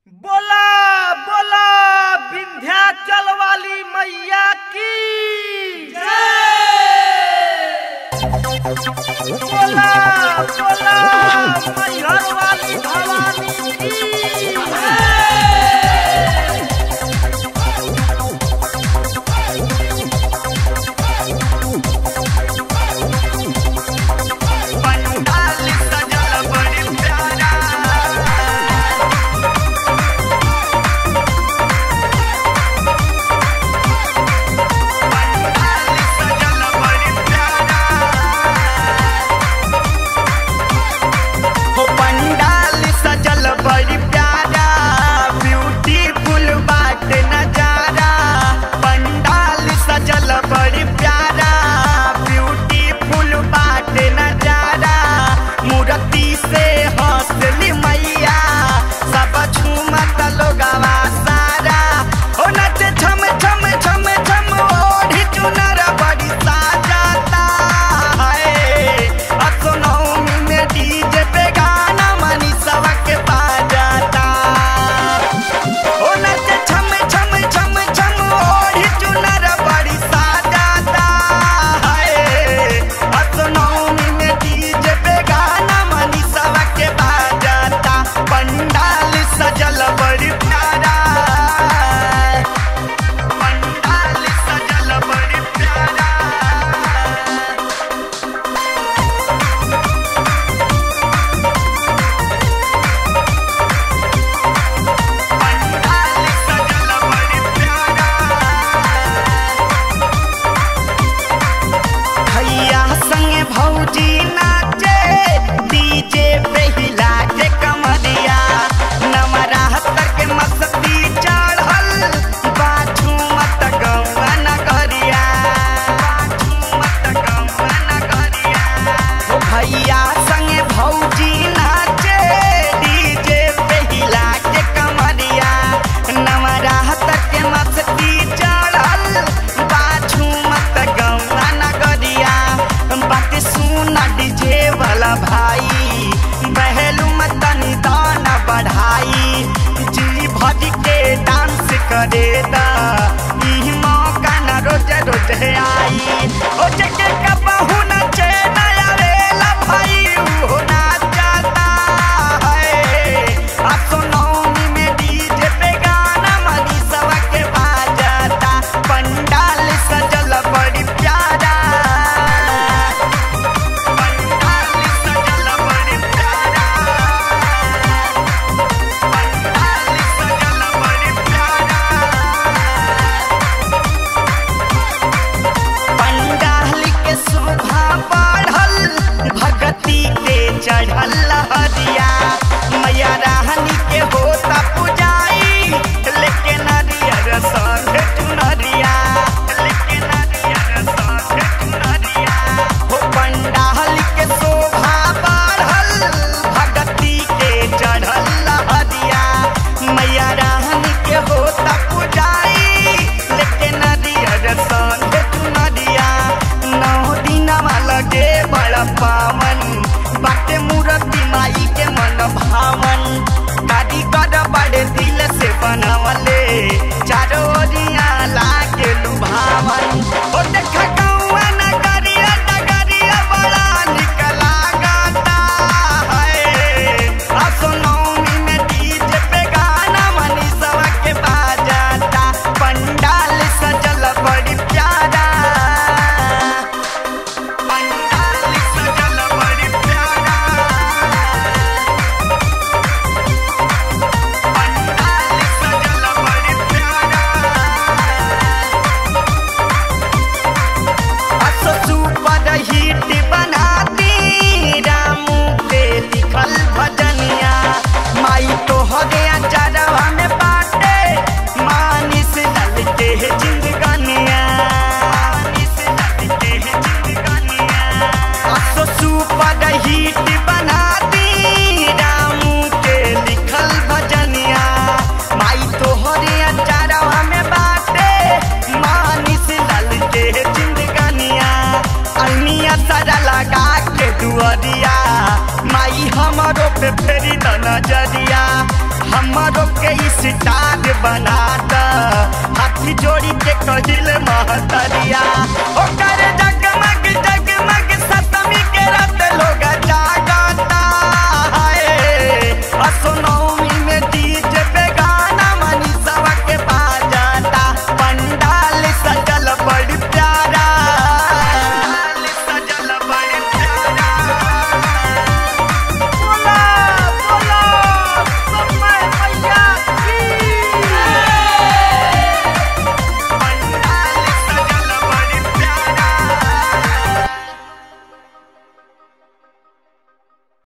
बोला बोला विंध्याचल वाली मैया की बोला बोला मैहर वाली भवानी की पंडाल सजल बड़ी प्यारा सजल बड़ी प्यारा हो पंडाल सजल बड़ी प्यारा ब्यूटीफुल बाट नजारा पंडाल सजल बड़ी प्यारा ब्यूटीफुल बाट नजारा मूर्ति से हंसली मैया सब झूमत लोगवा सारा हो नच छम छम छम छम ओढ़ी चुनर बड़ी साजाता है असनौमी में डीजे पे गाना मनी सबके बाजाता ओ नच छम छम छम छम ओढ़ी चुनर बड़ी साजाता है असनौमी में डीजे पे गाना मनी सबके बाजाता पंडाल सजल बड़ी प्यारा पंडाल सजल बड़ी प्यारा पंडाल सजल बड़ी प्यारा भैया संगे भौजी नाचे डीजे पे हिला के कमरिया नवरात्र के मस्ती चढ़ल बाछू मत गौवा नगरिया बाछू मत गौवा नगरिया ओ भैया संगे भौजी नाचे डीजे पे हिला के कमरिया नवरात्र के मस्ती चढ़ल बाछू मत गौवा नगरिया बात सुना डीजे वाला भाई बहलू मत निदान बढ़ाई जी भज के डांस करे दा ई मौका न रोज रोज आई ओ जके कबहू न चैन आवेला भाई उहो नाचता है आ सोनौनी में डीजे पे गाना मनी सबके बाजाता पंडाल सजल बड़ी प्यारा पंडाल सजल बड़ी प्यारा पंडाल सजल बड़ी प्यारा पंडाल के शोभा बढ़ल भगती के चढ़ल लहरिया मैया रानी के होता पुजाई लेके नारियर संग चुनरिया लेके नारियर संग चुनरिया हो पंडाल के शोभा बढ़ल भगती के चढ़ल लहरिया मैया रानी के होता पुजाई लेके नदियर संग चुनरिया नौ दिनमा लगे बड़ा पावन बाटे मूर्ति माई के मन भावन कारीगर बड़े दिल से बनवले चारों ओरिया लागे लुभावन ओ देख गौआ नगरिया नगरिया बड़ा निक लागता है आ सोनौनी में डीजे पे गाना मनी सबके बाजाता पंडाल सजल बड़ी प्यारा पंडाल सजल बड़ी प्यारा पंडाल सजल बड़ी प्यारा असो सुपर हिट बनाती रामू के लिखल भजनिया माई तो हरे अचारवा में बाटे मानिस लल के जिंदगानिया मानिस लल के जिंदगानिया असो सुपर हिट बनाती रामू के लिखल भजनिया माई तो हरे अचारवा में बाटे मानिस लल के जिंदगानिया अलमिया सारा लगा के दुअरिया माई हमरो पे फेरी द नजरिया हम हमारो के स्टार बना द हाथी जोड़ी के कहिल महतरिया ओकर जगमग जगमग सतमी के रात